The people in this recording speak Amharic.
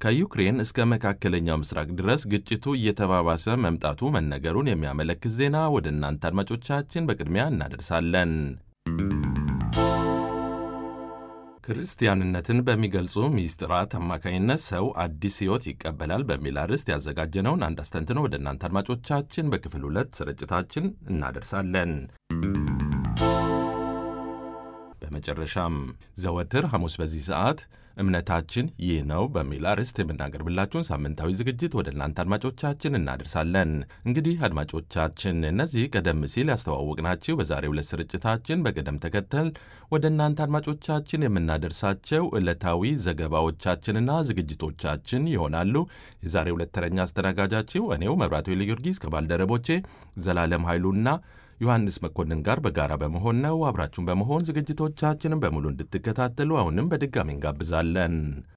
ከዩክሬን እስከ መካከለኛው ምስራቅ ድረስ ግጭቱ እየተባባሰ መምጣቱ መነገሩን የሚያመለክት ዜና ወደ እናንተ አድማጮቻችን በቅድሚያ እናደርሳለን። ክርስቲያንነትን በሚገልጹ ሚስጥራት አማካኝነት ሰው አዲስ ሕይወት ይቀበላል በሚል አርዕስት ያዘጋጀነውን አንድ አስተንትኖ ወደ እናንተ አድማጮቻችን በክፍል ሁለት ስርጭታችን እናደርሳለን። በመጨረሻም ዘወትር ሐሙስ በዚህ ሰዓት እምነታችን ይህ ነው በሚል አርዕስት የምናቀርብላችሁን ሳምንታዊ ዝግጅት ወደ እናንተ አድማጮቻችን እናደርሳለን። እንግዲህ አድማጮቻችን እነዚህ ቀደም ሲል ያስተዋወቅናችሁ በዛሬው ዕለት ስርጭታችን በቅደም ተከተል ወደ እናንተ አድማጮቻችን የምናደርሳቸው ዕለታዊ ዘገባዎቻችንና ዝግጅቶቻችን ይሆናሉ። የዛሬው ዕለት ተረኛ አስተናጋጃችሁ እኔው መብራቱ ጊዮርጊስ ከባልደረቦቼ ዘላለም ኃይሉና ዮሐንስ መኮንን ጋር በጋራ በመሆን ነው። አብራችሁን በመሆን ዝግጅቶቻችንን በሙሉ እንድትከታተሉ አሁንም በድጋሚ እንጋብዛለን።